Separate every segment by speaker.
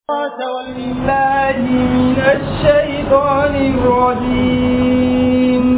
Speaker 1: بالله من الشيطان الرجيم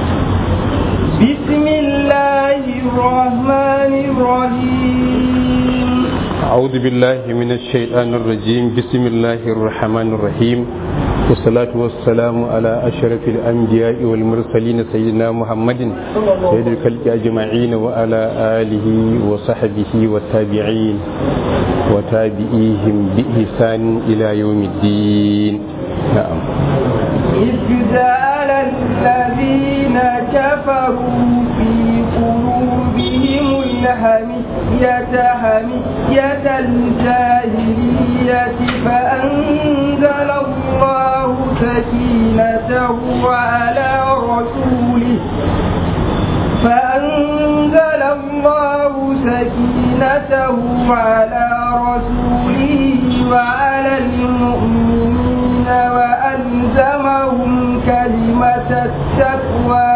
Speaker 1: بسم الله الرحمن الرحيم
Speaker 2: أعوذ بالله من الشيطان الرجيم بسم الله الرحمن الرحيم والصلاة والسلام على أشرف الأنبياء والمرسلين سيدنا محمد سيد الخلق أجمعين وعلى آله وصحبه والتابعين وتابعيهم بإحسان إلى يوم الدين نعم
Speaker 1: إذ جعل الذين كفروا في قلوبهم الهمية همية الجاهلية فأنزل الله سكينته على رسوله فأنزل الله سكينته على رسوله وعلى المؤمنين وألزمهم كلمة التقوى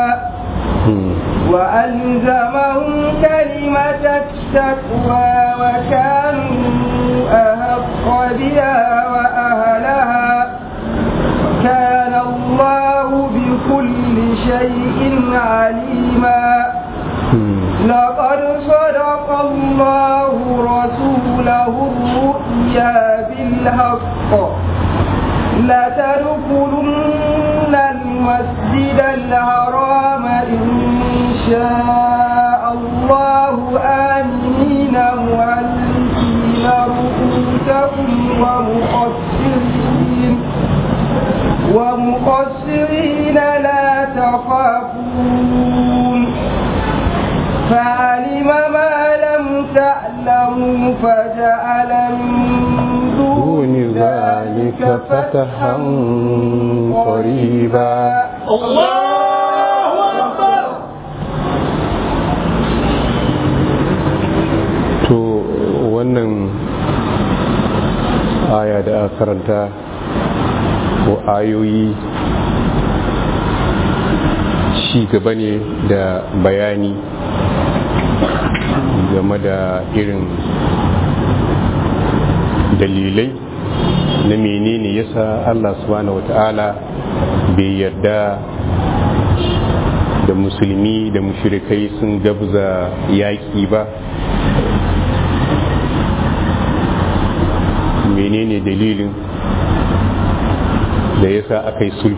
Speaker 1: وألزمهم كلمة التقوى وكانوا أحق بها وأهلها كان الله بكل شيء عليما لقد صدق الله رسوله الرؤيا بالحق لتدخلن المسجد الحرام إن شاء الله آمنين مهلكين رؤوسكم ومقصرين ومقصرين لا تخافون فعلم ما لم تعلموا فجعل من
Speaker 2: دون ذلك فتحا قريبا
Speaker 1: الله أكبر
Speaker 2: to wannan aya da aka karanta ko ayoyi ci gaba ne da bayani game da irin dalilai na menene yasa Allah subhanahu wata'ala bai yarda da musulmi da mushrikai sun gabza yaƙi ba menene dalilin da yasa aka yi sulhu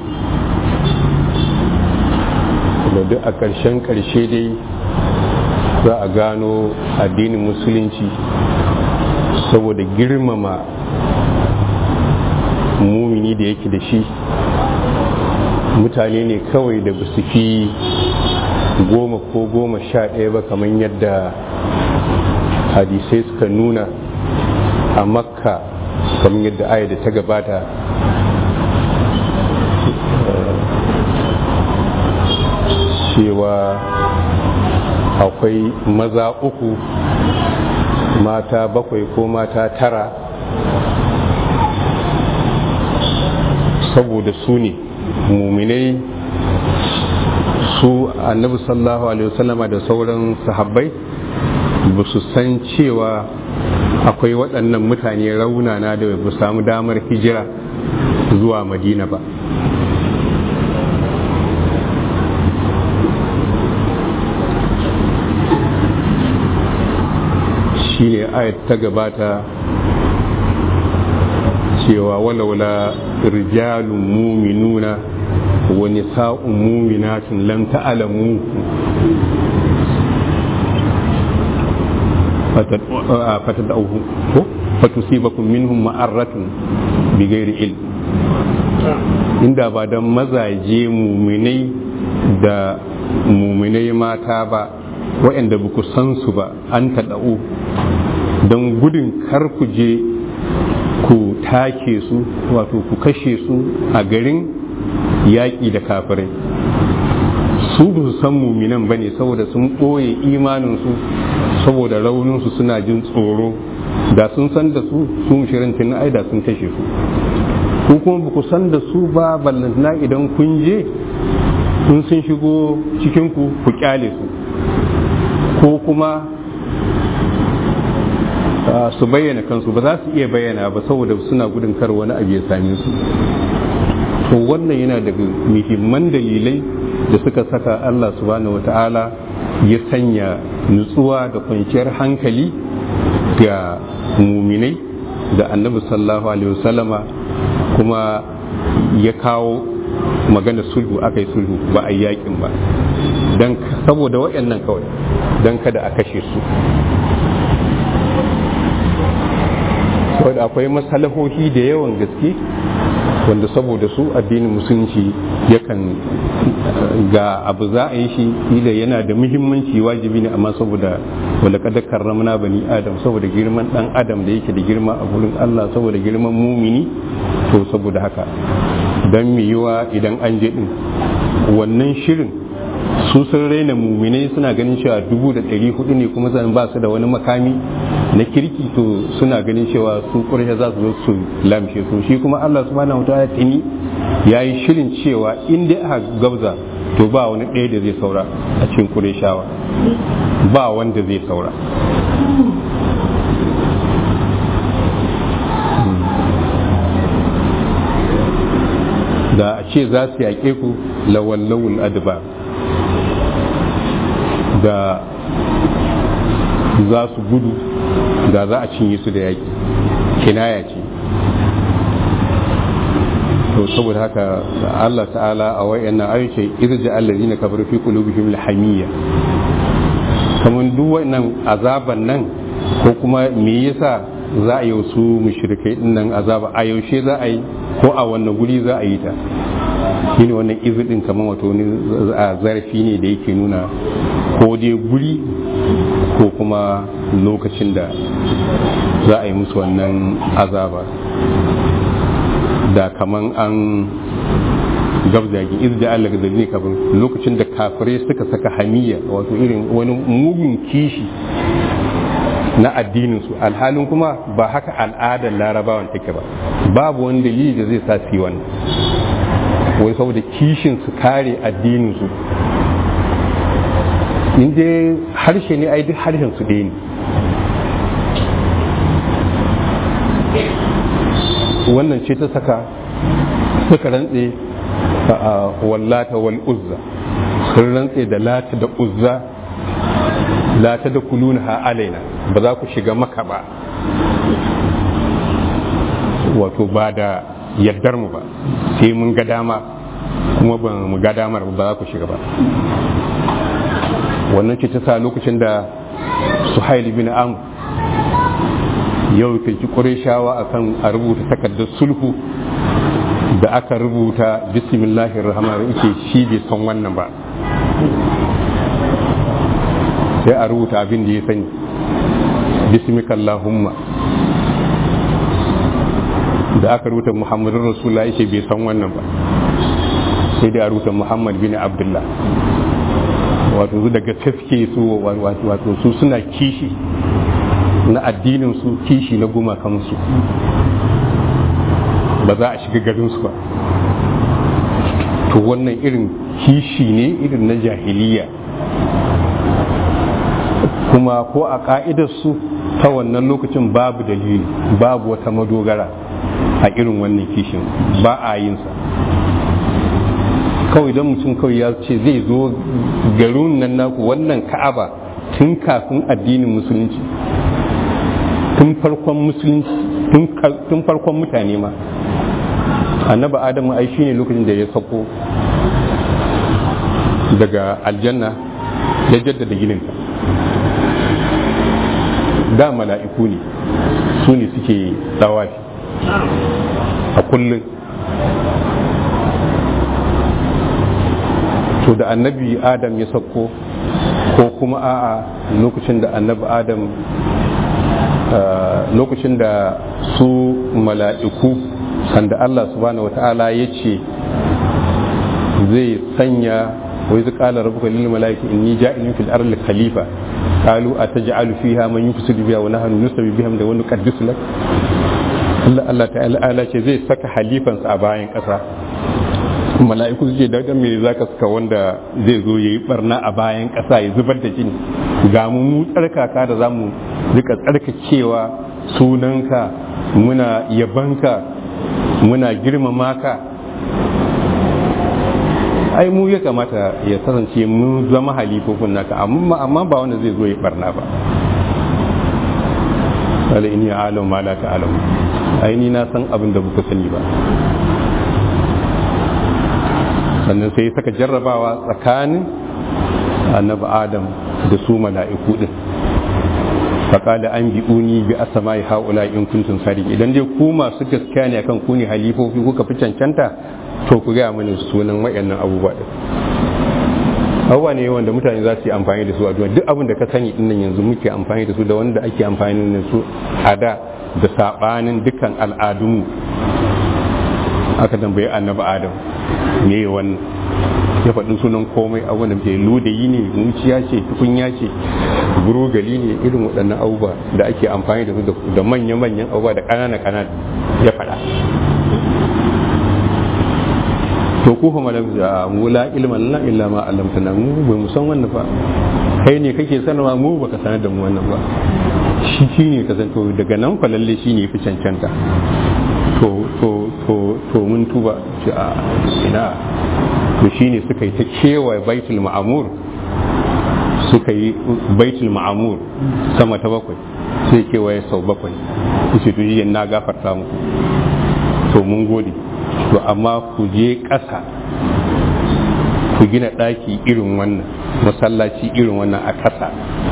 Speaker 2: da duk a ƙarshen ƙarshe dai za a gano addinin musulunci saboda girmama mumini da yake da shi mutane ne kawai da basu fi goma ko goma sha ɗaya ba kamar yadda hadisai suka nuna a makka kamar yadda aya da ta gabata cewa akwai maza uku mata bakwai ko mata tara saboda su ne muminai su annabi sallallahu alaihi wasallama da sauran sahabbai ba su san cewa akwai waɗannan mutane raunana da ba samu damar hijira zuwa madina ba shine ayat ta gabata cewa walaula rijalun muminuna wa nisa'un muminatun lam ta'lamu fatadauhu ko fatusibakum minhum ma'arratun bighairi ilm inda ba dan mazaje muminai da muminai mata ba waɗanda ba ku san su ba an taɗa'u don gudun kar ku je ku take su wato ku kashe su a garin yaƙi da kafirai su ba su san muminan ba ne saboda sun ɓoye imaninsu saboda rauninsu suna jin tsoro da sun san da su su shirin tun ai da sun kashe su ko kuma ba ku san da su ba ballantana idan kun je sun sun shigo cikinku ku kyale su ko kuma su bayyana kansu ba za su iya bayyana ba saboda suna gudun kar wani abu ya same su to wannan yana daga muhimman dalilai da suka saka Allah subhanahu wata'ala ya sanya nutsuwa da kwanciyar hankali ga muminai da annabi sallallahu alaihi wasallama kuma ya kawo magana sulhu aka yi sulhu ba a yakin ba don saboda waɗannan kawai don kada a kashe su saboda akwai masalahohi da yawan gaske wanda saboda su addinin musulunci yakan ga abu za a yi shi ila yana da muhimmanci wajibi ne amma saboda wanda kada karramna bani adam saboda girman dan adam da yake da girma a gurin Allah saboda girman mumini to saboda haka dan mu yiwa idan an je din wannan shirin su sun raina muminai suna ganin cewa dubu da ɗari hudu ne kuma zan ba su da wani makami na kirki to suna ganin cewa su ƙurshe za su zo su lamshe su shi kuma Allah subhanahu wa ta'ala tuni ya yi shirin cewa in dai aka gabza to ba wani ɗaya da zai saura a cikin ƙureshawa ba wanda zai saura da a ce za su yaƙe ku lawallawul adba da za su gudu da za a cinye su da yaƙi kinaya ce to saboda haka Allah ta'ala a wayannan ayyuce irja allazina kafaru fi qulubihim alhamiyya kamar duk wannan azaban nan ko kuma me yasa za a yi su mushrikai din nan azaba a yaushe za a yi ko a wannan guri za a yi ta shine wannan izidin kamar wato wani zarafi ne da yake nuna ko dai guri ko kuma lokacin da za a yi musu wannan azaba da kaman an gabzagi izda Allah ga zalini kafin lokacin da kafirai suka saka hamiya wato irin wani mugun kishi na addininsu alhalin kuma ba haka al'adar larabawan take ba babu wani dalili da zai sa su yi wannan wai saboda kishin su kare addininsu in dai harshe ne ai duk harshen su ɗaya ne wannan ce ta saka suka rantse a wallata wal uzza sun rantse da lata da uzza lata da kuluna ha alaina ba za ku shiga maka ba wato ba da yardar mu ba sai mun ga dama kuma ba mu ga damar ba za ku shiga ba wannan ce ta sa lokacin da suhaili bin amr yau kai ƙureshawa akan a rubuta takardar sulhu da aka rubuta bismillahir rahmanir rahim shi bai san wannan ba sai a rubuta abin da ya sani bismikallahumma da aka rubuta muhammadun rasulullah yake bai san wannan ba sai dai a rubuta muhammad bin abdullah wato su daga taske su wato su suna kishi na addinin su kishi na gumakansu ba za a shiga garinsu ba to wannan irin kishi ne irin na jahiliya kuma ko a ka'idarsu ta wannan lokacin babu dalili babu wata madogara a irin wannan kishin ba a yinsa kawai don mutum kawai ya ce zai zo garin nan naku wannan ka'aba tun kafin addinin musulunci tun farkon musulunci tun farkon mutane ma annaba adamu ai shine lokacin da ya sako daga aljanna ya jaddada gininta da mala'iku ne su ne suke tsawafi a kullum to da annabi adam ya sako ko kuma a'a lokacin da annabi adam lokacin da su mala'iku sanda Allah subhanahu wata'ala ya ce zai sanya wai zai kala rabuka lil mala'iki inni ja'ilun fil ardi khalifa qalu ataj'alu fiha man yufsidu biha wa nahnu nusabbihu bihamdi wa nuqaddisu lak Allah Allah ta'ala ce zai saka halifansa a bayan kasa mala'iku su ce da me za ka suka wanda zai zo ya yi barna a bayan ƙasa ya zubar da jini ga mu mu tsarkaka da za mu rika tsarkakewa sunanka muna yabanka muna girmama ka ai mu ya kamata ya kasance mun zama halifofin naka amma amma ba wanda zai zo ya barna ba wala in ya alam ma la ta'lam ai ni na san abin da buka sani ba sannan sai saka jarrabawa tsakanin annabi adam da su mala'iku din faƙada an bi uni bi asama ya haula in kuntum sadiq idan dai ku masu gaskiya ne akan ku ne halifofi kuka fi cancanta to ku gaya mani sunan wayannan abubuwa din abubuwa ne wanda mutane za su yi amfani da su a duniya duk abin da ka sani din nan yanzu muke amfani da su da wanda ake amfani da su a da da sabanin dukkan al'adunmu aka tambayi annabi adam me wannan ya faɗi sunan komai abubuwan da muke ludayi ne muciya ce tukunya ce burogali ne irin waɗannan abubuwa da ake amfani da su da manya-manyan abubuwa da ƙanana-ƙanana ya faɗa to ku fa malam da mu la ilman la illa ma allamtana mu bai mu san wannan ba kai ne kake sanarwa mu baka sanar da mu wannan ba shi shine ka san to daga nan fa lalle shine fi cancanta to to to to mun tuba shi a ina to shine suka yi ta kewaye baitul ma'amur suka yi baitul ma'amur sama ta bakwai sai kewaye sau bakwai su to na gafarta muku to mun gode to amma ku je ƙasa ku gina ɗaki irin wannan masallaci irin wannan a ƙasa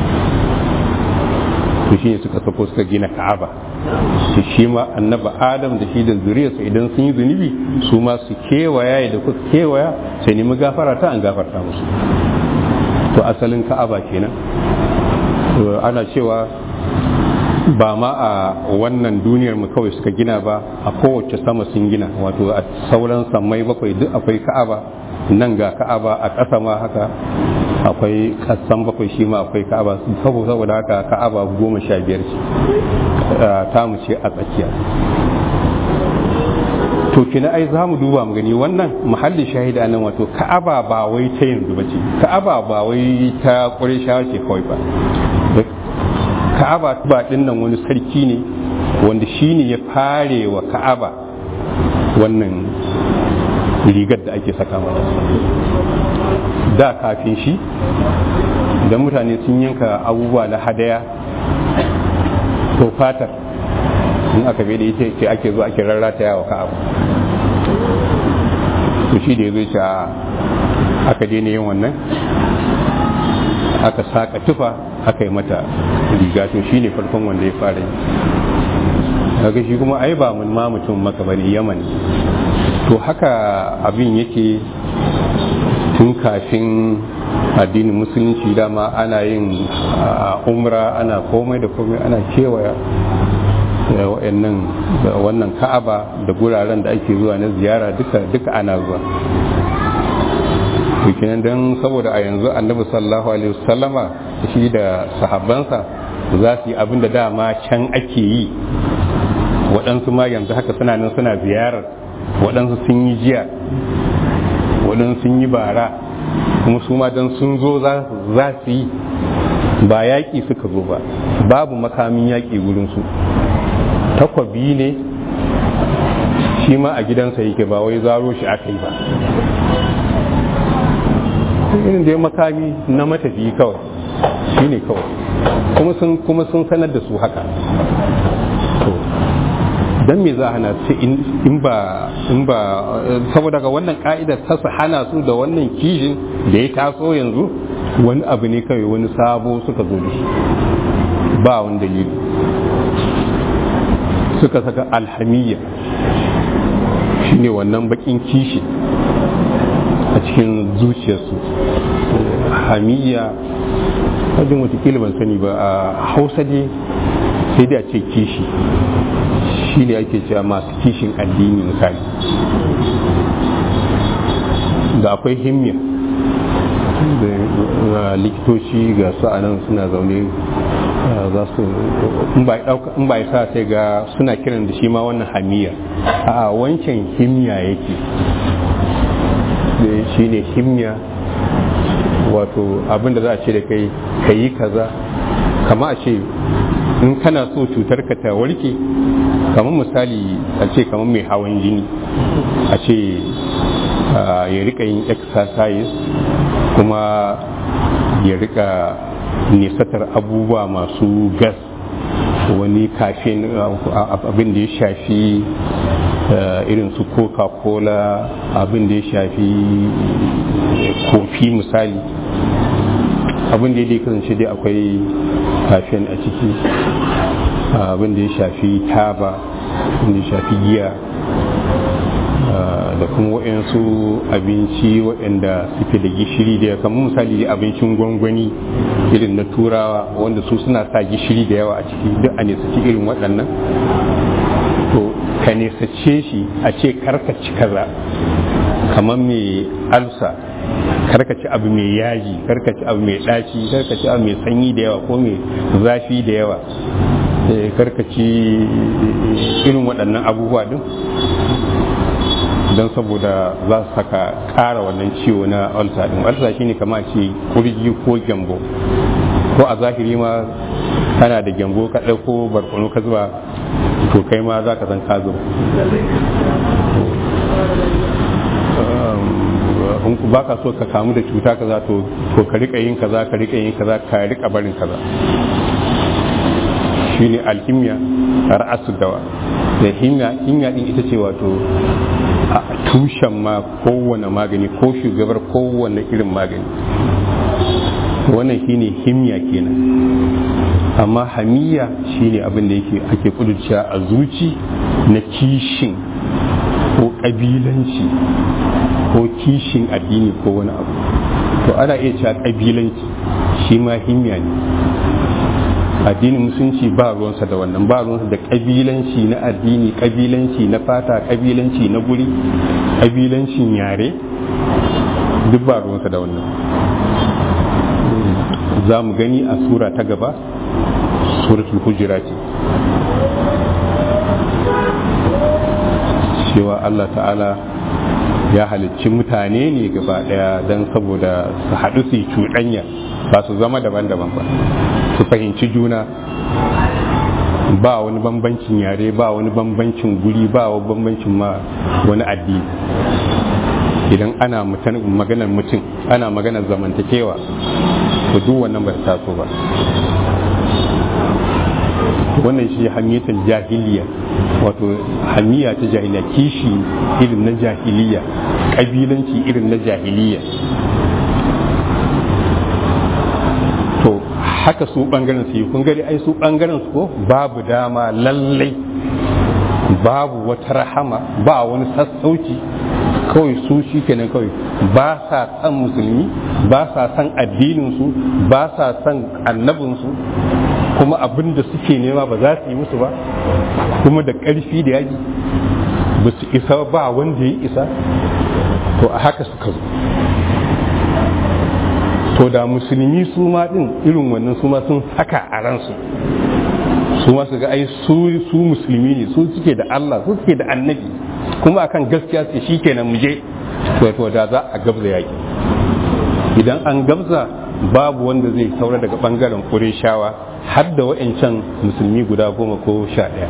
Speaker 2: to shine suka sako suka gina ka'aba su shi ma annaba adam da shi da zuriyarsa idan sun yi zunubi su ma su kewaya da kuka kewaya sai nemi gafara ta an gafarta musu to asalin ka'aba kenan ana cewa ba ma a wannan duniyar mu kawai suka gina ba a kowace sama sun gina wato a sauran sammai bakwai duk akwai ka'aba nan ga ka'aba a ƙasa ma haka akwai ƙasan bakwai shi ma akwai ka'aba saboda haka ka'aba goma sha biyar ce ta mu ce a tsakiya to kina ai za mu duba mu gani wannan muhalli shahida nan wato ka'aba ba wai ta yanzu ba ce ka'aba ba wai ta ƙureshawa ce kawai ba ka'aba ba din nan wani sarki ne wanda shi ne ya fare wa ka'aba wannan rigar da ake saka mata da kafin shi idan mutane sun yanka abubuwa na hadaya to fatar in aka bai da ita ce ake zo ake rarrata yawa ka'aba to shi da ya zo ce aka daina yin wannan aka saka tufa aka yi mata riga to shi ne farkon wanda ya fara yi daga shi kuma ai ba mun ma mutum maka bane yaman to haka abin yake tun kafin addinin musulunci dama ana yin umra ana komai da komai ana kewaya wa'annan wannan ka'aba da guraren da ake zuwa na ziyara duka duka ana zuwa kenan don saboda a yanzu annabi sallallahu alaihi wasallama shi da sahabbansa za su yi abin da dama can ake yi waɗansu ma yanzu haka suna nan suna ziyarar waɗansu sun yi jiya waɗansu sun yi bara kuma su ma don sun zo za su yi ba yaƙi suka zo ba babu makamin yaƙi wurinsu takwabi ne shi ma a gidansa yake ba wai zaro shi aka yi ba irin da ya makami na matafiyi kawai shi ne kawai kuma sun sanar da su haka don me za hana su in ba in ba saboda ga wannan ka'idar ta su hana su da wannan kishin da ya taso yanzu wani abu ne kawai wani sabo suka zo da shi ba wani dalili suka saka alhamiyya shine wannan bakin kishi a cikin zuciyarsu hamiyya wajen watakila ban sani ba a hausa dai sai dai a ce kishi shi ne ake cewa masu kishin addini misali da akwai himmiya da likitoci ga su a nan suna zaune za su in ba sa sai ga suna kiran da shi ma wannan hamiya a wancan himmiya yake shine himya wato abin da za a ce da kai ka yi kaza kama a ce in kana so cutar ka ta warke kamar misali a ce kamar mai hawan jini a ce ya rika yin exercise kuma ya rika nisatar abubuwa masu gas wani kafin abin da ya shafi irin su coca-cola abin da ya shafi kofi misali abin da ya kasance dai akwai kafin a ciki abin da ya shafi taba abin da ya shafi giya da kuma waɗansu abinci waɗanda suke da gishiri da ya kamar misali da abincin gwangwani irin na turawa wanda su suna sa gishiri da yawa a ciki duk a nesaci irin waɗannan to ka nesace shi a ce karkaci kaza kamar mai alsa karkaci abu mai yaji karkaci abu mai ɗaci karkaci abu mai sanyi da yawa ko mai zafi da yawa karkaci irin waɗannan abubuwa din don saboda za su saka ƙara wannan ciwo na ulcer din ulcer shine kama ce kurji ko gyambo ko a zahiri ma kana da gyambo ka ɗauko barkono ka zuba to kai ma za ka san ka zuba in ba ka so ka kamu da cuta kaza to to ka rika yin kaza ka rika yin kaza ka rika barin kaza shine alhimya ra'asu dawa da himya himya din ita ce wato a tushen ma kowane magani ko shugabar kowane irin magani wannan shine himya kenan amma hamiya shine abin da yake ake kudurciya a zuci na kishin ko kabilanci ko kishin addini ko wani abu to ana iya cewa kabilanci shi ma himya ne addinin musulunci ba ruwansa da wannan ba ruwansa da kabilanci na addini kabilanci na fata kabilanci na guri kabilancin yare duk ba ruwansa da wannan za mu gani a sura ta gaba suratul hujurati cewa Allah ta'ala ya halicci mutane ne gaba daya don saboda su haɗu su yi cuɗanya ba su zama daban-daban ba su fahimci juna ba wani bambancin yare ba wani bambancin guri ba wani bambancin ma wani addini idan ana maganar mutum ana maganar zamantakewa to duk wannan ba taso ba wannan shi hamiyatul jahiliya wato hamiya ta jahiliya kishi irin na jahiliya kabilanci irin na jahiliya to haka su bangaren su yi kun gari ai su bangaren su ko babu dama lallai babu wata rahama ba wani sassauci kawai su shi kenan kawai ba sa san musulmi ba sa san addininsu ba sa san annabinsu kuma abin da suke nema ba za su yi musu ba kuma da ƙarfi da yaji ba su isa ba wanda ya isa to a haka suka zo to da musulmi su ma din irin wannan su ma sun haka a ransu su ma su ga ai su su musulmi ne su suke da Allah su suke da annabi kuma akan gaskiya su shi kenan mu je to to da za a gabza yaki idan an gabza babu wanda zai saura daga bangaren Qurayshawa har da wa'ancan musulmi guda goma ko sha ɗaya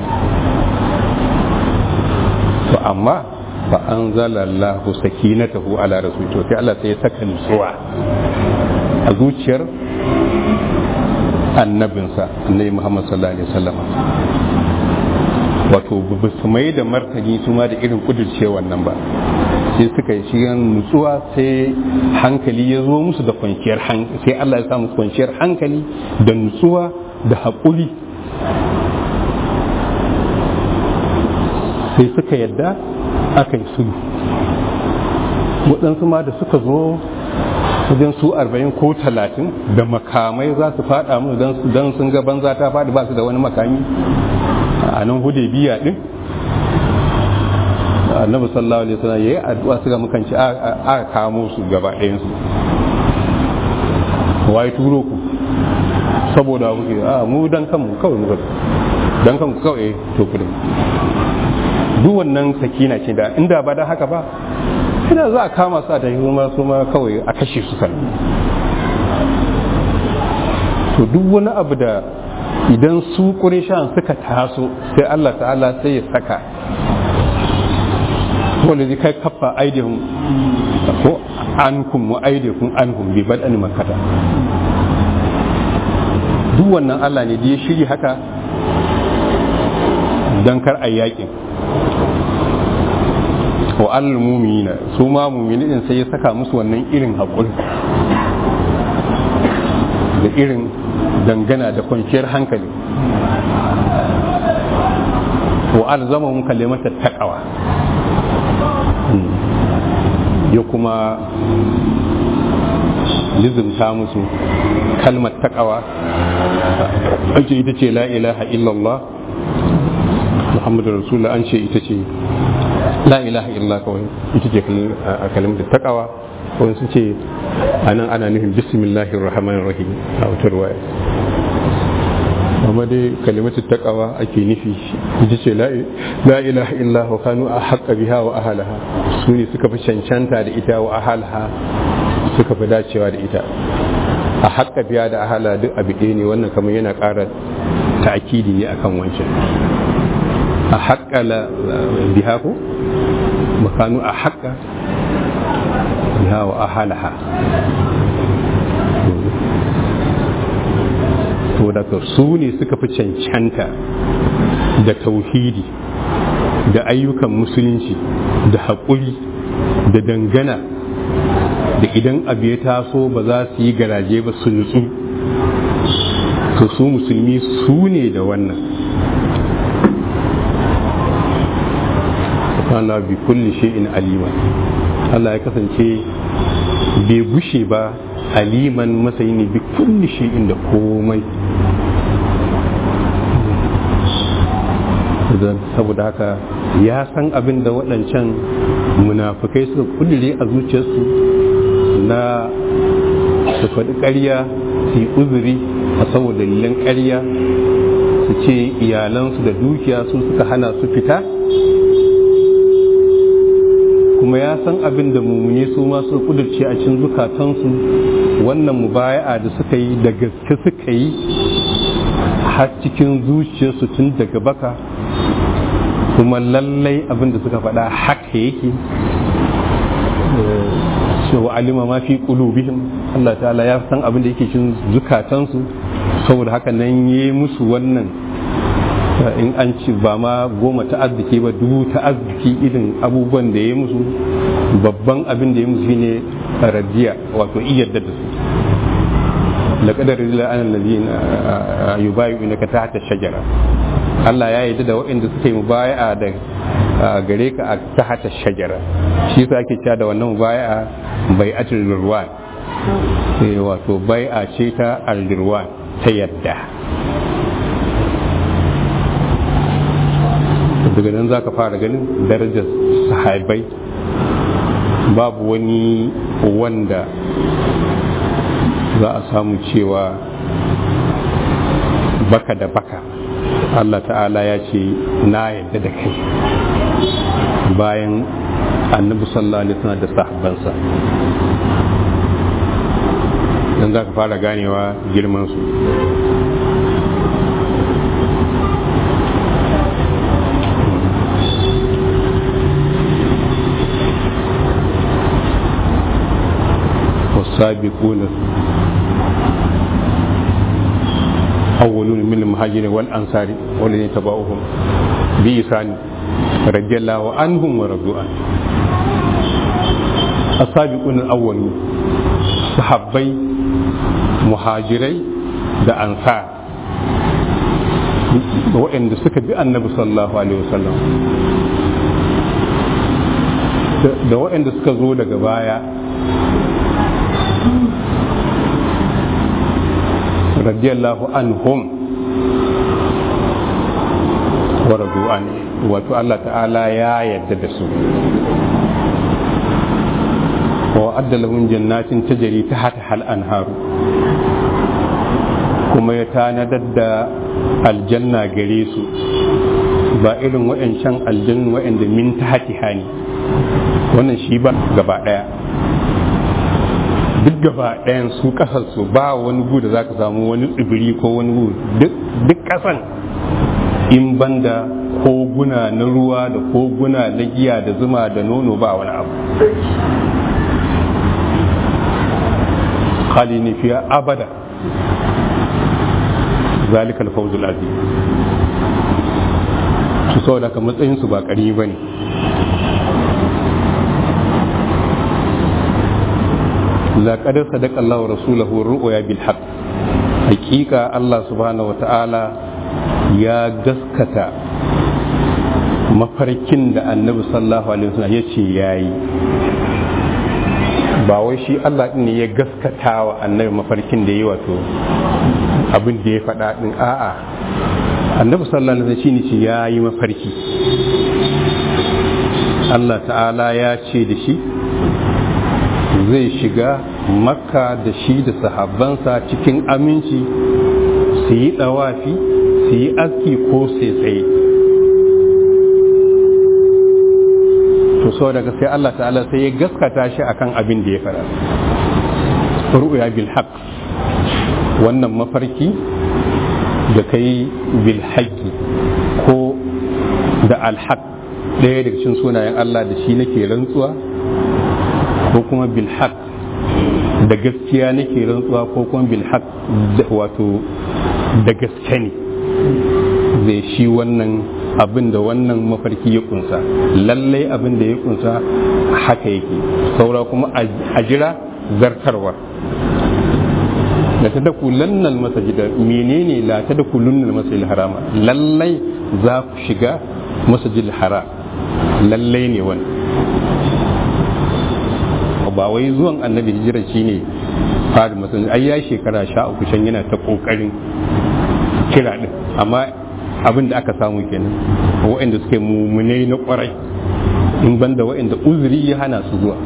Speaker 2: to amma fa an zalallahu sakinatahu ala rasul to sai Allah sai ya saka nutsuwa a zuciyar annabinsa annabi Muhammad sallallahu alaihi wasallam wato ba su mai da martani su ma da irin kudurce wannan ba sai suka yi shigan nutsuwa sai hankali ya zo musu da kwanciyar hankali sai Allah ya sa musu kwanciyar hankali da nutsuwa da haƙuri sai suka yadda aka yi sulhu waɗansu ma da suka zo wajen su arba'in ko talatin da makamai za su faɗa mu don sun ga banza ta faɗi ba su da wani makami a nan biya ɗin annabi sallallahu alaihi wasallam yayi addu'a suka mukanci aka kamo su gaba ɗayan su wai turo ku saboda kuke a mu dan kanmu kawai muka dan kanku kawai to kudin duk wannan sakina ce da inda ba da haka ba ina za a kama su a tafi kuma su ma kawai a kashe su kan to duk wani abu da idan su ƙurishan suka taso sai Allah ta'ala sai ya saka wanda zai kai kafa aidihun ko ankum wa aidihun anhum bi bad'an makkata duk wannan Allah ne da ya shiri haka don kar a yakin wa allal mumina su ma mumini din sai ya saka musu wannan irin haƙuri da irin dangana da kwanciyar hankali wa alzama mun kalimata taqwa ya kuma lizimta musu kalmar taqwa ake ita ce la ilaha illallah muhammadu rasulullah an ce ita ce la ilaha illallah kawai ita ce kalmar taqwa wani su ce a nan ana nufin bismillahir rahmanir rahim a wata ruwaya amma dai kalimatu taqwa ake nufi ita ce la ilaha illa wa kanu a haqqa biha wa ahalaha su ne suka fi cancanta da ita wa ahalaha suka fi dacewa da ita a haqqa biha da ahala duk abu ɗaya ne wannan kamar yana ƙara ta'kidi ne akan wancan a haqqa biha ko makanu a haqqa biha wa ahalaha to daga su ne suka fi cancanta da tauhidi da ayyukan musulunci da haƙuri da dangana da idan abu ya taso ba za su yi garaje ba su nutsu to su musulmi su ne da wannan kana bi kulli shay'in alima Allah ya kasance bai gushe ba aliman masayi ne bi kulli shay'in da komai saboda haka ya san abin da waɗancan munafukai suka kudure a zuciyarsu na su faɗi ƙarya su yi uzuri a saboda dalilan ƙarya su ce iyalansu da dukiya su suka hana su fita kuma ya san abin da mummune su ma su kudurce a cikin zukatansu wannan mubaya'a da suka yi da gaske suka yi har cikin zuciyarsu tun daga baka kuma lallai abin da suka faɗa haka yake cewa alima ma fi qulubihim Allah ta'ala ya san abin da yake cikin zukatansu saboda haka nan yi musu wannan in an ci ba ma goma ta arziki ba dubu ta arziki irin abubuwan da ya musu babban abin da ya musu shine radiya wato iyadda da su laqadar ila an alladhina yubayyi'unaka tahta shajara Allah ya yarda da waɗanda suka yi mubaya'a da gare ka a tahta shajara shi yasa ake cewa da wannan mubaya'a bai'atul lirwan wato bai'a ce ta al-lirwan ta yadda daga nan za ka fara ganin darajar sahabai babu wani wanda za a samu cewa baka da baka Allah ta'ala ya ce na yadda da kai bayan annabi sallallahu alaihi wasallam da sahabbansa dan za ka fara ganewa girman su والسابقون أولون من المهاجرين والأنصار والذين تبعوهم بإحسان رضي الله عنهم ورضوا عنه السابقون الأولون صحابي مهاجري da ansar waɗanda suka bi annabi sallallahu alaihi wasallam da waɗanda suka zo daga baya radiyallahu anhum wa radu an wato Allah ta'ala ya yarda da su wa adda lahum jannatin tajri tahta hal anharu kuma ya tanadar da aljanna gare su ba irin wa'ancan aljannu wa'anda min tahti hani wannan shi ba gaba ɗaya duk gaba ɗayan su ƙasarsu ba wani gu da za ka samu wani tsibiri ko wani gu duk ƙasan in banda koguna na ruwa da koguna na giya da zuma da nono ba wani abu khalini fiya abada zalika alfawzul azim su saboda ka matsayin su ba ƙari ba ne لقد صدق الله ورسوله الرؤيا بالحق حقيقة الله سبحانه وتعالى يا gaskata mafarkin da annabi sallallahu alaihi wasallam ya ce ya yi ba wai shi Allah ne ya gaskata wa annabi mafarkin da ya yi wato abin da ya faɗa ɗin a'a annabi sallallahu alaihi wasallam shi ne ya yi mafarki Allah ta'ala ya ce da shi zai shiga makka da shi da sahabbansa cikin aminci su yi ɗawafi su yi aski ko sai tsaye to so daga sai Allah ta'ala sai ya gaskata shi akan abin da ya fara ru'ya bil haqq wannan mafarki da kai bil haqqi ko da al haqq ɗaya daga cikin sunayen Allah da shi nake rantsuwa ko kuma bil haq da gaskiya nake rantsuwa ko kuma bil haq wato da gaske ne zai shi wannan abin da wannan mafarki ya kunsa lallai abin da ya kunsa haka yake saura kuma a jira zartarwa la tadkhulunna al-masjid menene la tadkhulunna al-masjid harama lallai za ku shiga masjid haram lallai ne wannan ba wai zuwan annabi hijira shine fara musulunci ai ya shekara sha uku shan yana ta kokarin kira din amma abin da aka samu kenan waɗanda suke mummunai na kwarai in banda waɗanda uzuri ya hana su zuwa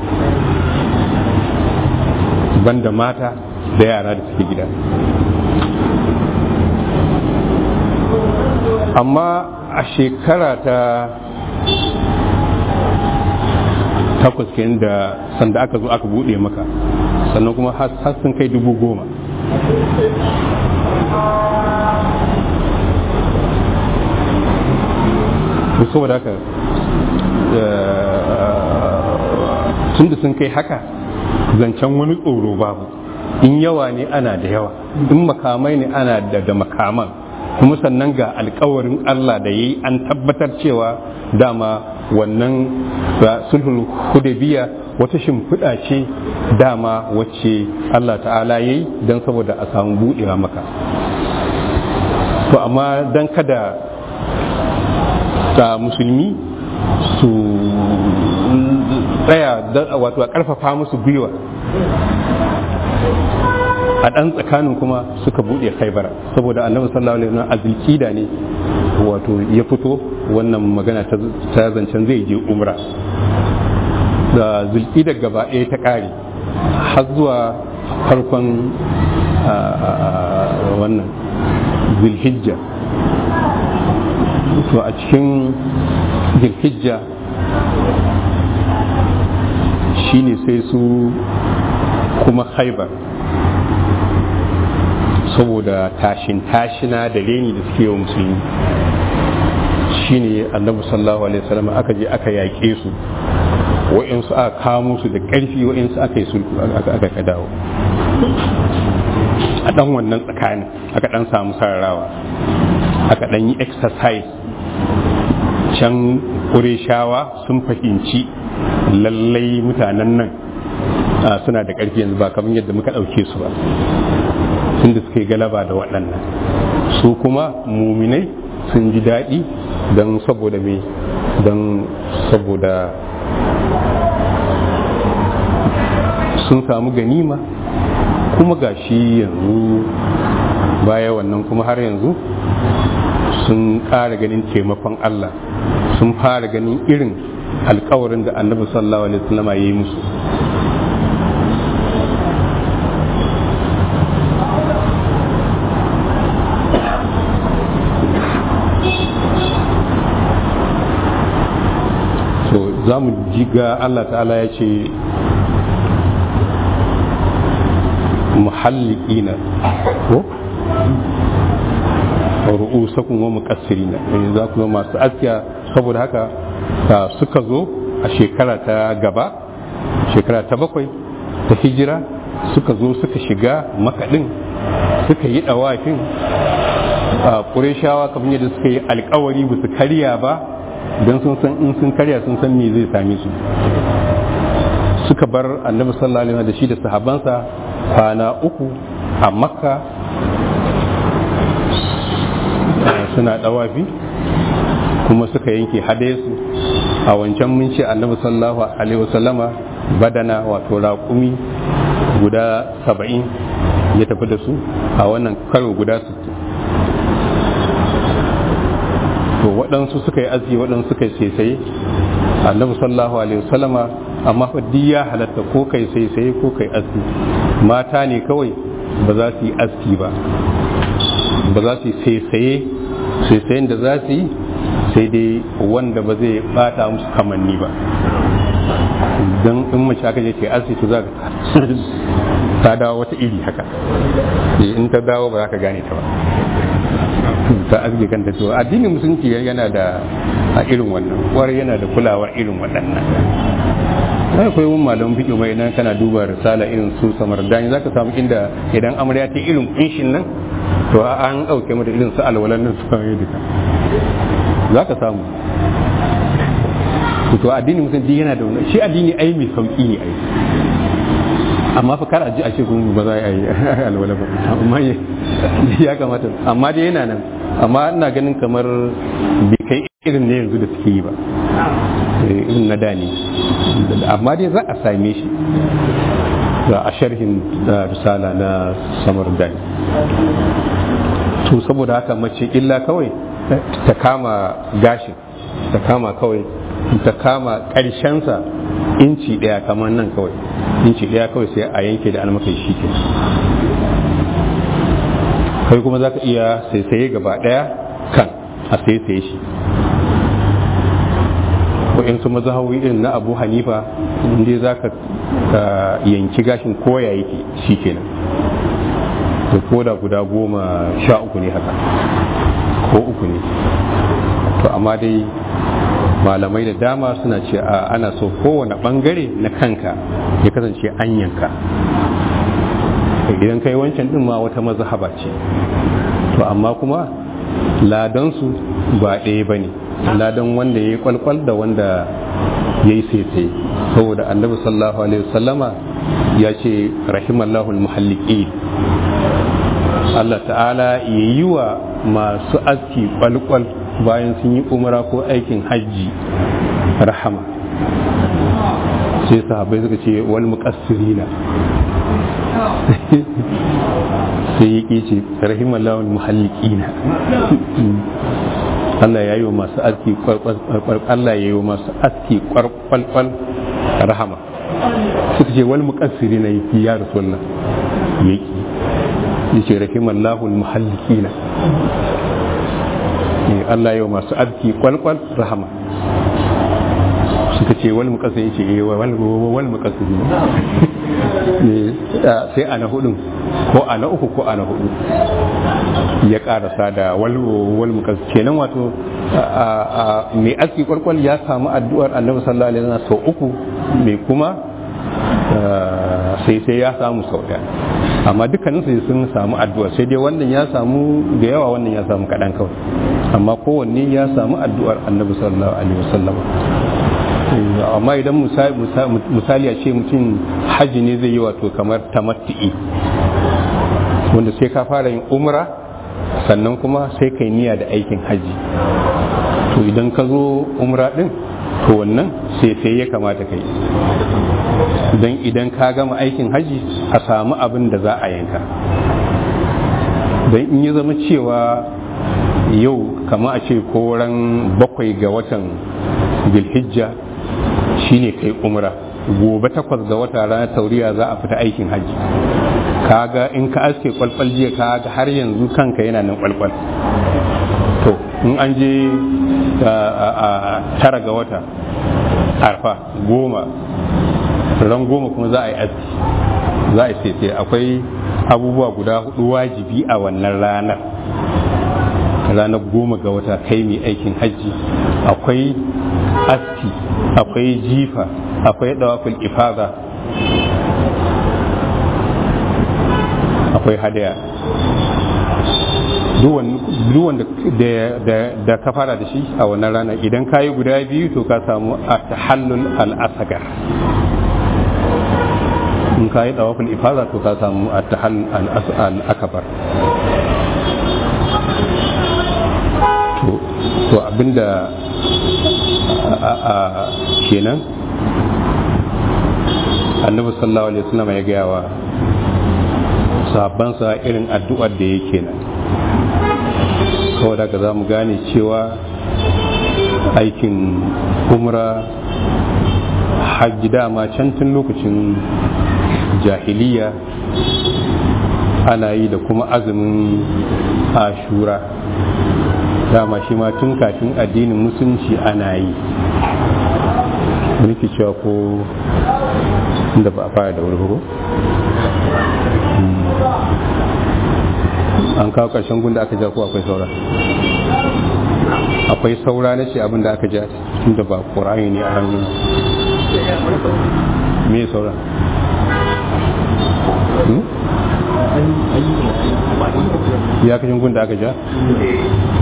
Speaker 2: banda mata da yara da suke gida amma a shekara ta takwas kenan da sanda aka zo aka bude maka sannan kuma har sun kai dubu goma saboda haka tun da sun kai haka zancen wani tsoro babu in yawa ne ana da yawa in makamai ne ana da da makaman kuma sannan ga alkawarin Allah da yi an tabbatar cewa dama wannan sulhul hudabiya wata shimfiɗa ce dama wacce Allah ta'ala ya yi don saboda a samu buɗewa maka to amma don kada ta musulmi su tsaya wato a ƙarfafa musu gwiwa a ɗan tsakanin kuma suka buɗe khaibara saboda annabi sallallahu alaihi wasallam azilkida ne wato ya fito wannan magana ta zancen zai je umra da zulkida gaba ɗaya ta ƙare har zuwa farkon wannan zulhijja to a cikin zulhijja shine sai su kuma haibar saboda tashin tashina da reni da suke wa musulmi shine annabi sallallahu alaihi wasallam aka je aka yaƙe su wa'insu aka kamo su da ƙarfi wa'insu aka yi sulhu aka ka dawo a ɗan wannan tsakanin aka ɗan samu sararawa aka ɗan yi exercise can ƙureshawa sun fahimci lallai mutanen nan suna da ƙarfi yanzu ba kamar yadda muka ɗauke su ba tunda suka yi galaba da waɗannan su kuma muminai sun ji daɗi don saboda me don saboda sun samu ganima kuma ga shi yanzu baya wannan kuma har yanzu sun ƙara ganin taimakon Allah sun fara ganin irin alkawarin da annabi sallallahu alaihi wasallam ya yi musu za mu ji ga Allah ta'ala ya ce muhallikina ko ru'usakum wa muqassirina za ku zama masu askiya saboda haka suka zo a shekara ta gaba shekara ta bakwai ta hijira suka zo suka shiga makaɗin suka yi ɗawafin a ƙureshawa kamar yadda suka yi alkawari ba su karya ba don sun san in sun karya sun san me zai same su suka bar annabi sallallahu alaihi da shi da sahabansa kwana uku a makka suna ɗawafi kuma suka yanke su a wancan mun ce annabi sallallahu alaihi wasallama badana wato raƙumi guda saba'in ya tafi da su a wannan karo guda sittin to waɗansu suka yi aski waɗansu suka yi saisaye annabi sallallahu alaihi wasallama amma fa duk ya halatta ko kai saisaye ko kai aski mata ne kawai ba za su yi aski ba ba za su yi saisaye saisayen da za su yi sai dai wanda ba zai bata musu kamanni ba don in mace aka je ke asibiti za ka ta dawo wata iri haka in ta dawo ba za ka gane ta ba ta asibiti kanta to addinin musulunci yana da a irin wannan kwarai yana da kulawa irin waɗannan sai akwai wani malamin fiƙi mai nan kana duba risala irin su samar dani za ka samu inda idan amarya ta irin kunshin nan to an ɗauke mata irin su alwalan nan su kawai duka za ka samu to addini musulunci yana da wani shi addini ai mai sauki ne ai amma fa kar a ji a ce kun ba za a yi alwala ba amma ya kamata amma dai yana nan amma ina ganin kamar bai kai irin ne yanzu da suke yi ba irin na da ne amma dai za a same shi a sharhin da risala na samar dani to saboda haka mace illa kawai ta kama gashin ta kama kawai ta kama ƙarshensa inci ɗaya kamar nan kawai inci ɗaya kawai sai a yanke da almakai shi ke kai kuma za ka iya saisaye gaba ɗaya kan a saisaye shi su mazahawi irin na abu hanifa inda za ka yanki gashin koya yake shi kenan da koda guda goma sha uku ne haka ko uku ne to amma dai malamai da dama suna ce a ana so kowane bangare na kanka ya kasance an yanka idan kai wancan din ma wata mazhaba ce to amma kuma ladansu ba ɗaya ba ne ladan wanda ya yi kwalkwal da wanda ya yi sai saboda annabi sallallahu alaihi wasallama ya ce rahimallahu muhalliki Allah ta'ala ya yi wa masu aski kwalkwal bayan sun yi umara ko aikin hajji rahama sai sahabai suka ce wal muqassirina sai ya ce rahimallahu muhallikina Allah ya yi wa masu aski Allah ya yi wa masu aski kwarkwalkwal rahama suka ce wal muqassirina yake ya rasulullah yake yace rahimallahu muhallikina Allah yau masu arziki kwalkwal rahama suka ce wani mukasa ya ce wani mukasa ne sai ana hudun ko ana uku ko ana hudu ya karasa da wal mukasa kenan wato mai aski kwalkwal ya samu addu'ar annabi sallallahu alaihi wasallam sau uku mai kuma sai sai ya samu sau daya amma dukkanin su sun samu addu'a sai dai wannan ya samu da yawa wannan ya samu kaɗan kawai amma kowanne ya samu addu'ar annabi sallallahu alaihi wasallam amma idan misali a ce mutum hajji ne zai yi wato kamar tamattu'i wanda sai ka fara yin umra sannan kuma sai kai niyya da aikin hajji to idan ka zo umra din to wannan sai sai ya kamata kai don idan ka gama aikin hajji a samu abin da za a yanka don in ya zama cewa yau kama a ce koran bakwai ga watan bilhijja shine kai umra gobe takwas ga wata ranar tauriya za a fita aikin hajji kaga in ka aske kwalkwal jiya kaga har yanzu kanka yana nan kwalkwal to in an je a tara ga wata arfa goma ran goma kuma za a yi aski za a yi sai akwai abubuwa guda hudu wajibi a wannan ranar ranar goma ga wata kai mai aikin hajji akwai aski akwai jifa akwai dawafin ifada akwai hadaya duk wanda da ka fara da shi a wannan rana idan ka yi guda biyu to ka samu a tahallul al'asagar in ka yi dawafin ifada to ka samu a tahallul al'akabar to abinda a kenan annabi sallallahu alaihi wasallam ya gaya wa sahabbansa irin addu'ar da yake nan saboda ka za mu gane cewa aikin umra hajji dama can tun lokacin jahiliya ana yi da kuma azumin ashura dama shi ma tun kafin addinin musulunci ana yi nake cewa ko inda ba a fara da wuri an kawo ƙarshen gunda aka ja ko akwai saura akwai saura na ce abin da aka ja tun da ba ƙorani ne a hannun me saura ya kashin gunda aka ja to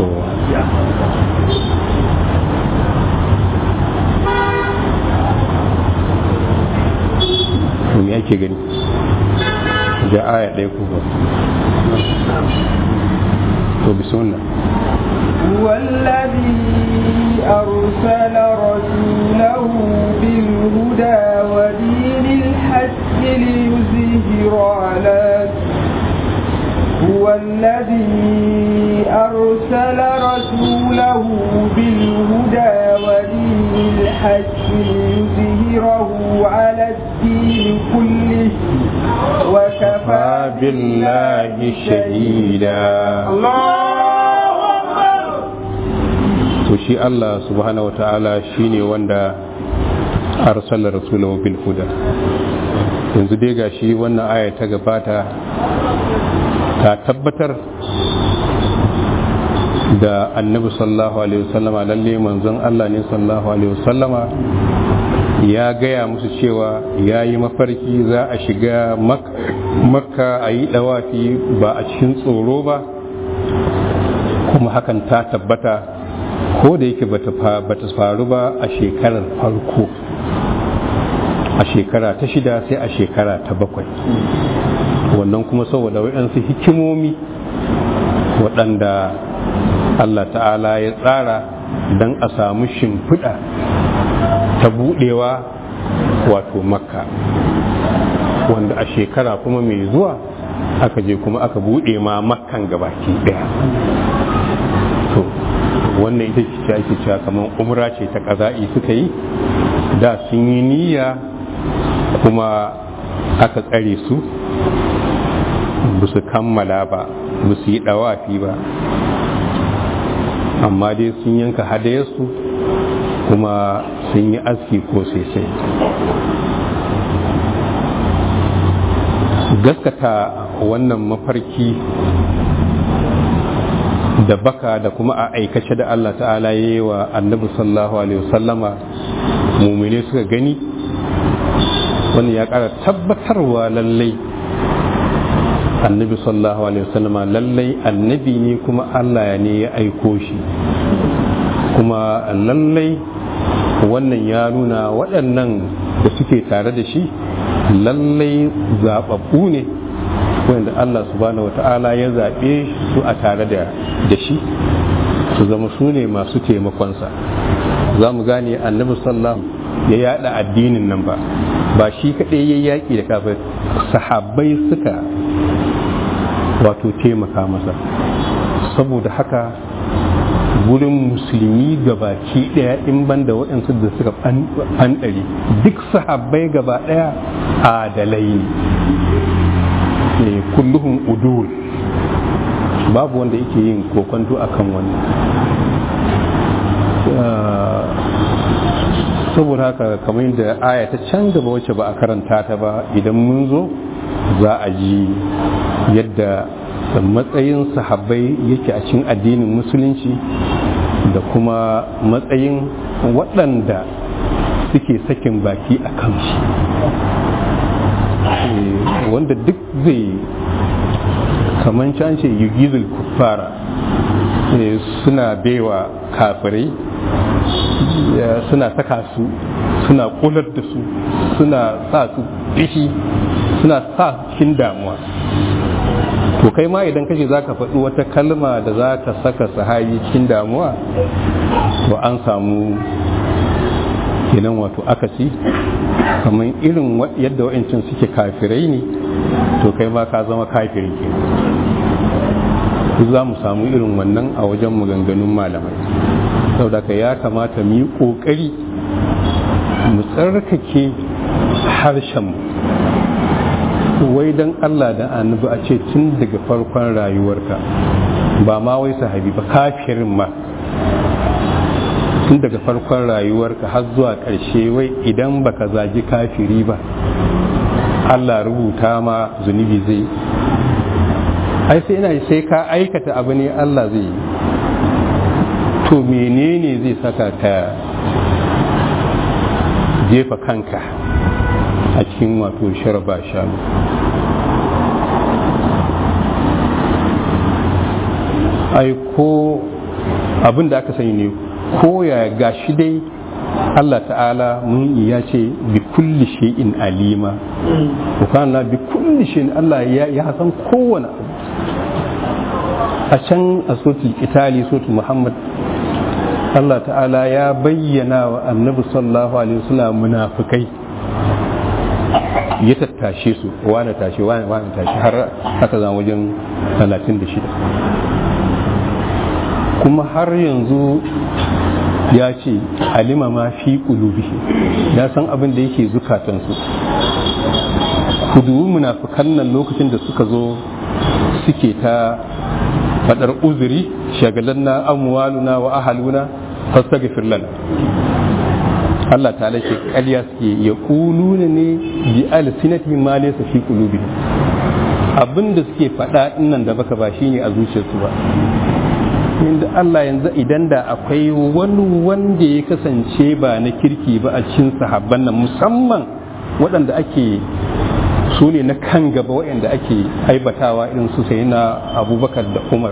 Speaker 2: to me ake gani ja aya ɗaya ko ba to bismillah
Speaker 1: هو الذي أرسل رسوله بالهدى ودين الحق ليظهر على هو الذي أرسل رسوله بالهدى ودين الحق ليظهره على الدين كله وكفى
Speaker 2: بالله شهيدا to shi Allah subhanahu wa ta'ala shine wanda arsala rasulahu bil huda yanzu dai gashi wannan aya ta gabata ta tabbatar da annabi sallallahu alaihi wasallama lalle manzon Allah ne sallallahu alaihi wasallama ya gaya musu cewa ya yi mafarki za a shiga makka a yi dawafi ba a cikin tsoro ba kuma hakan ta tabbata ko da yake bata faru ba a shekarar farko a shekara ta shida sai a shekara ta bakwai wannan kuma saboda waɗansu hikimomi waɗanda Allah ta'ala ya tsara don a samu shimfiɗa ta buɗewa wato makka wanda a shekara kuma mai zuwa aka je kuma aka buɗe ma makkan gabaki ɗaya to wannan ita ce ake cewa kamar umra ce ta ƙaza'i suka yi da sun yi niyya kuma aka tsare su ba su kammala ba ba su yi ɗawafi ba amma dai sun yanka hadayarsu kuma sun yi aski ko sai gaskata wannan mafarki da baka da kuma a aikace da Allah ta'ala ya yi wa annabi sallallahu alaihi wasallama mumine suka gani wani ya ƙara tabbatarwa lallai annabi sallallahu alaihi wasallama lallai annabi ne kuma Allah ne ya aiko shi kuma lallai wannan ya nuna waɗannan da suke tare da shi lallai zaɓaɓɓu ne wanda Allah subhanahu wa ta'ala ya zaɓe su a tare da shi su zama su ne masu taimakonsa za mu gane annabi sallallahu ya yada addinin nan ba ba shi kaɗai ya yaƙi da kafin sahabbai suka wato taimaka masa saboda haka wurin musulmi gabaki ɗaya in ban da waɗansu da suka fanɗari duk sahabbai gaba ɗaya adalai ne kulluhun udul babu wanda yake yin kokonto akan wannan saboda haka kamar yadda aya ta can gaba wacce ba a karanta ta ba idan mun zo za a ji yadda matsayin sahabbai yake a cikin addinin musulunci da kuma matsayin waɗanda suke sakin baki a kan shi wanda duk zai kamar can ce yugizul kuffara suna baiwa kafirai suna saka su suna kular da su suna sa su fishi suna sa cikin damuwa to kai ma idan kace za ka faɗi wata kalma da za ka saka sahayi cikin damuwa to an samu kenan wato akasi kamar irin yadda wa'ancin suke kafirai ne to kai ma ka zama kafiri kenan za mu samu irin wannan a wajen maganganun malamai saboda ka ya kamata mu yi ƙoƙari mu tsarkake harshenmu wai don Allah da annabi a ce tun daga farkon rayuwarka ba ma wai sahabi ba kafirin ma tun daga farkon rayuwarka har zuwa ƙarshe wai idan baka zagi kafiri ba Allah rubuta ma zunubi zai ai sai ina sai ka aikata abu ne Allah zai yi to menene zai saka ka jefa kanka a cikin wato sharaba shanu ai ko abin da aka sani ne ko ya gashi dai Allah ta'ala mun ya ce bi kulli shay'in alima kana bi kulli shay'in Allah ya san kowane abu a can a sotul itali sotul muhammad Allah ta'ala ya bayyana wa annabi sallallahu alaihi wasallam munafikai ya tattashe su wani tashi wani wani tashi har aka zama wajen 36 kuma har yanzu ya ce alima ma fi qulubihi ya san abin da yake zukatansu ku dubi munafikan nan lokacin da suka zo suke ta fadar uzuri shagalan na amwaluna wa ahaluna fastaghfir lana Allah ta ce ƙarya suke ya kuluna ne bi alsinati ma laysa fi qulubihim abinda suke faɗa nan da baka ba shine a zuciyarsu ba inda Allah yanzu idan da akwai wani wanda ya kasance ba na kirki ba a cikin sahabban nan musamman waɗanda ake su ne na kan gaba waɗanda ake aibatawa irin su sai na abubakar da umar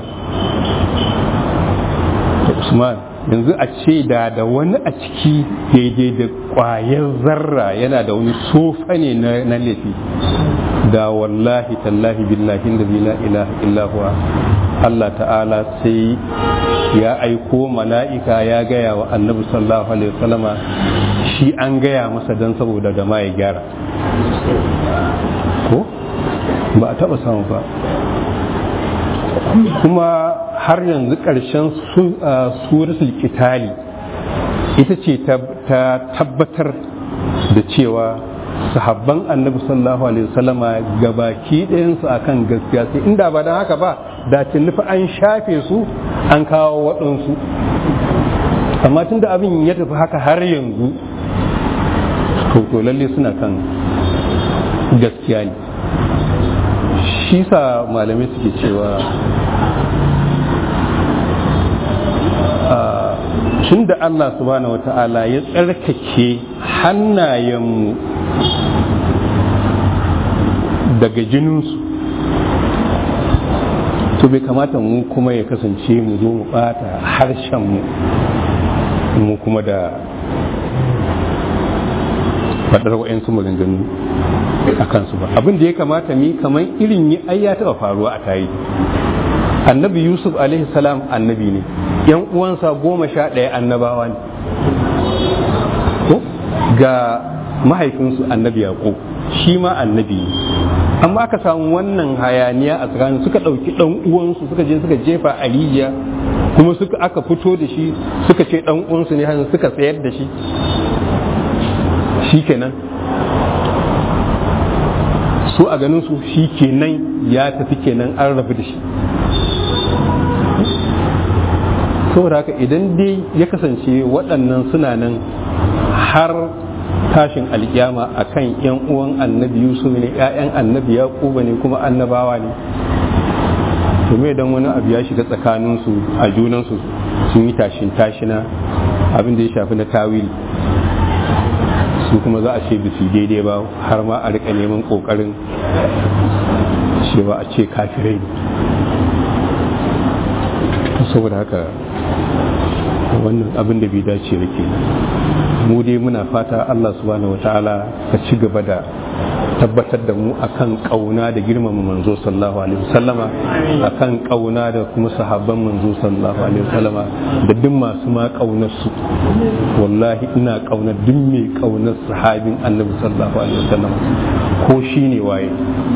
Speaker 2: da usman yanzu a ce da da wani a ciki daidai da ƙwayar zarra yana da wani sofa ne na laifi da wallahi tallahi billahi da la ilaha illahuwa Allah ta'ala sai ya aiko mala'ika ya gaya wa annabi sallallahu alaihi wasallama shi an gaya masa don saboda da ma ya gyara ko ba a taba samu ba kuma har yanzu ƙarshen suratul kitali ita ce ta tabbatar da cewa sahabban annabi sallallahu alaihi wasallama gabaki ɗayansu akan gaskiya sai inda ba don haka ba da nufi an shafe su an kawo waɗansu amma tun da abin ya tafi haka har yanzu to lalle suna kan gaskiya ne shi sa malamai suke cewa tun da Allah subhanahu wa ta'ala ya tsarkake hannayenmu daga jininsu to bai kamata mu kuma ya kasance mu zo mu bata harshenmu mu kuma da faɗar wa'yansu maganganu a kansu ba abin da ya kamata mi kamar irin yi ai ya taɓa faruwa a tayi annabi yusuf alaihi salam annabi ne yan uwansa goma sha ɗaya annabawa ne ko ga mahaifinsu annabi yaƙo shi ma annabi ne amma aka samu wannan hayaniya a tsakanin suka ɗauki ɗan uwansu suka je suka jefa a rijiya kuma suka aka fito da shi suka ce ɗan uwansu ne hannu suka tsayar da shi shi kenan su a ganin su shi kenan ya tafi kenan an rabu da shi saboda haka idan dai ya kasance waɗannan suna nan har tashin alkiyama akan yan uwan annabi yusuf ne ƴaƴan annabi yaquba ne kuma annabawa ne to me dan wani abu ya shiga tsakaninsu a junansu sun yi tashin tashina abin da ya shafi na tawili su kuma za a ce bisu daidai ba har ma a rika neman kokarin cewa a ce kafirai ne saboda haka wannan abin da bai dace da ke mu dai muna fata Allah subhanahu wa ta'ala ka ci gaba da tabbatar da mu akan kauna da girmama manzo sallallahu alaihi wasallama akan kauna da kuma sahabban manzo sallallahu alaihi wasallama da duk masu ma kaunar su wallahi ina kauna duk mai kaunar sahabin annabi sallallahu alaihi wasallama ko shine waye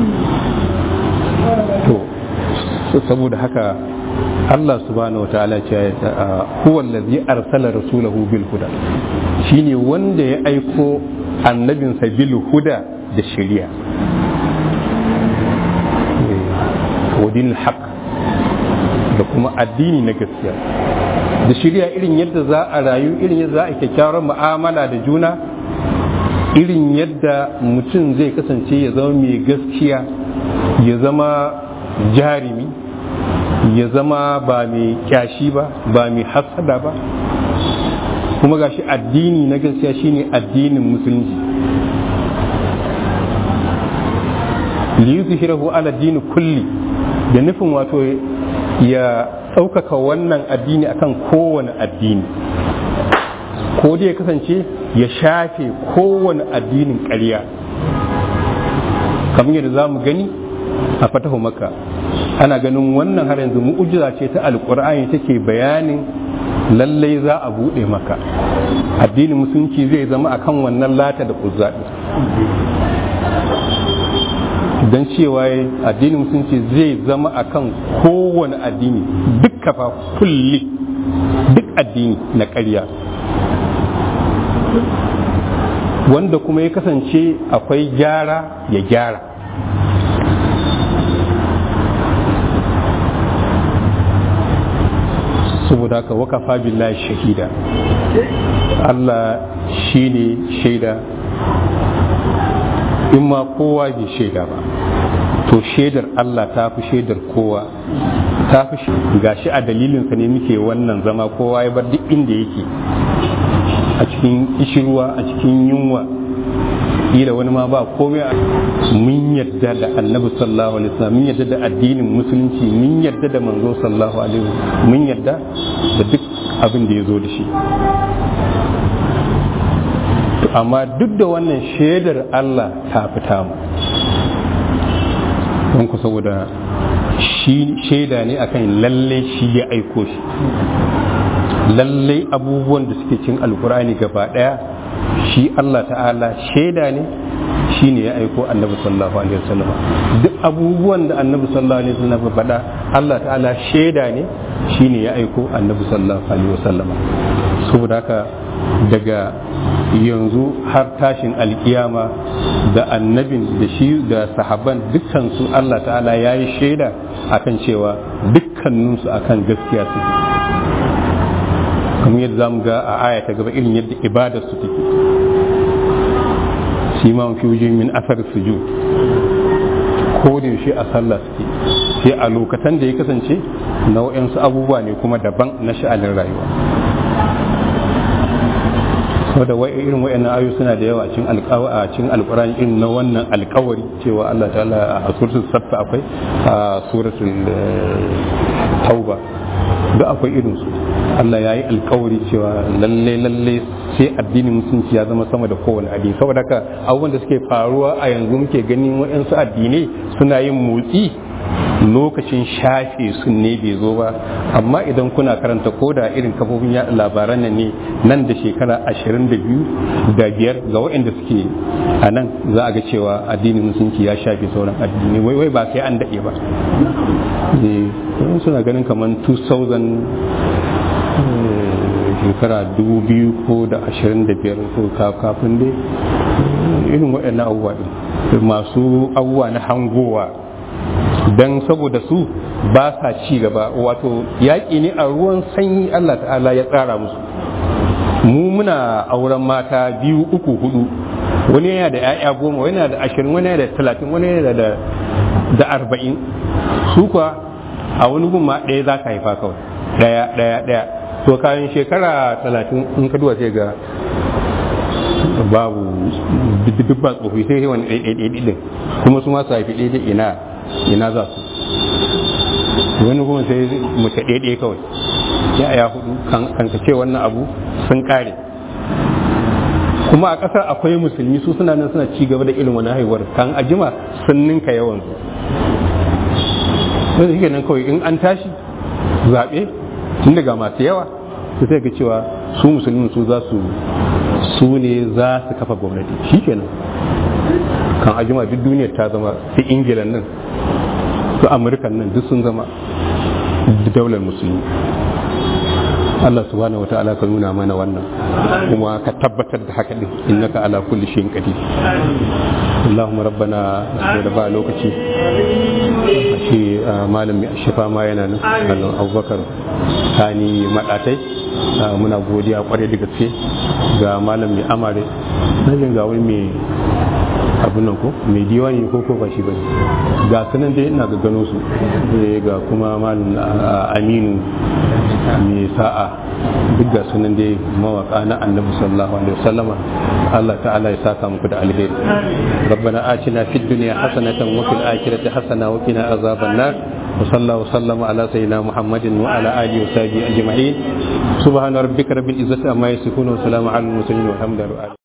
Speaker 2: to saboda haka Allah subhanahu wataala ce huwa allazi arsala rasulahu bil huda shine wanda ya aiko annabinsa bil huda da shari'a wadin haq da kuma addini na gaskiya da shari'a irin yadda za a rayu irin yadda za a kyakkyawar mu'amala da juna irin yadda mutum zai kasance ya zama mai gaskiya ya zama jarimi ya zama ba mai kyashi ba ba mai hasada ba kuma gashi addini na gaskiya shine addinin musulunci liyuzhirahu ala dini kulli da nufin wato ya ɗaukaka wannan addini akan kowane addini ko dai ya kasance ya shafe kowane addinin ƙarya kamar yadda za mu gani a fatahu maka ana ganin wannan har yanzu mu'ujiza ce ta alƙur'ani take bayanin lallai za a buɗe maka addinin musulunci zai zama akan wannan lata da uzzaɗi don cewa addinin musulunci zai zama akan kowane addini duk kafa kulli duk addini na ƙarya wanda kuma ya kasance akwai gyara ya gyara saboda haka wakafa billahi shahida Allah shi ne shaida in ma kowa bai shaida ba to shaidar Allah ta fi shaidar kowa ta fi gashi a dalilinsa ne muke wannan zama kowa ya bar duk inda yake a cikin ishirwa a cikin yunwa kila wani ma ba komai mun yadda da annabi sallallahu alaihi wasallam mun yadda da addinin musulunci mun yadda da manzo sallallahu alaihi wasallam mun yadda da duk abin da ya zo da shi amma duk da wannan shaidar Allah ta fita mu don ku saboda shi shaida ne akan lalle shi ya aiko shi lalle abubuwan da suke cin alkurani gaba daya shi Allah ta'ala shaida ne shi ne ya aiko annabi sallallahu alaihi wasallam duk abubuwan da annabi sallallahu alaihi wasallam ya faɗa Allah ta'ala shaida ne shi ne ya aiko annabi sallallahu alaihi wasallam saboda haka daga yanzu har tashin alkiyama da annabin da shi da sahaban dukkansu Allah ta'ala ya yi shaida akan cewa dukkaninsu akan gaskiya suke kamar yadda zamu ga a aya ta gaba irin yadda ibadar su take shi ma fi wujin min asar sujud ko da yaushe a sallah suke sai a lokacin da ya kasance nau'in su abubuwa ne kuma daban na sha'anin rayuwa saboda wai irin wayannan ayoyi suna da yawa cikin alƙawa a cikin alƙur'ani irin na wannan alƙawari cewa Allah ta'ala a suratul saff akwai a suratul tauba duk akwai irin su Allah ya yi alƙawari cewa lalle lalle sai addinin musulunci ya zama sama da kowane addini saboda haka abubuwan da suke faruwa a yanzu muke ganin waɗansu addinai suna yin motsi lokacin shafe sun ne bai zo ba amma idan kuna karanta ko da irin kafofin yaɗa labaran nan ne nan da shekara ashirin da biyu da biyar ga waɗanda suke a nan za a ga cewa addinin musulunci ya shafe sauran addini wai wai ba sai an daɗe ba suna ganin kamar 2000 shekara dubu biyu ko da ashirin da biyar ko kafin dai irin waɗannan abubuwa ɗin masu abubuwa na hangowa don saboda su ba sa ci gaba wato yaƙi ne a ruwan sanyi Allah ta'ala ya tsara musu mu muna auren mata biyu uku hudu wani yana da 'ya'ya goma wani yana da ashirin wani yana da talatin wani yana da da arba'in su kuwa a wani gun ma ɗaya za ka haifa kawai ɗaya ɗaya ɗaya to kayan shekara talatin in ka duba sai ga babu duk ba tsofi sai wani ɗaiɗaiɗaiɗi ɗin kuma su masu haifi ɗaiɗai ina ina za su wani kuma sai mace ɗaiɗai kawai ya ya hudu kan ka ce wannan abu sun ƙare kuma a ƙasar akwai musulmi su suna nan suna ci gaba da irin wani haihuwar kan ajima sun ninka yawan su wanda shi nan kawai in an tashi zaɓe tun daga masu yawa su sai ga cewa su musulmi su za su su ne za su kafa gwamnati shi kenan kan ajima duk duniyar ta zama su ingila nan su amurkan nan duk sun zama daular musulmi Allah subhanahu wata'ala ka nuna mana wannan kuma ka tabbatar da haka din innaka ala kulli shay'in qadir Allahumma rabbana da ba lokaci shi malam mai shifa ma yana nan Allah Abubakar Sani madatai muna godiya kwarai da gaske ga malam mai amare najin ga wani mai abun nan ko mai diwani ko ko ba shi bane ga sunan dai ina ga gano su ga kuma malam Aminu mai sa'a duk ga sunan dai mawaka na annabi sallallahu alaihi wasallama Allah ta'ala ya saka muku da alheri ربنا آتنا في الدنيا حسنة وفي الآخرة حسنة وقنا عذاب النار وصلى الله وسلم على سيدنا محمد وعلى آله وصحبه أجمعين سبحان ربك رب العزة عما يصفون وسلام على المرسلين والحمد لله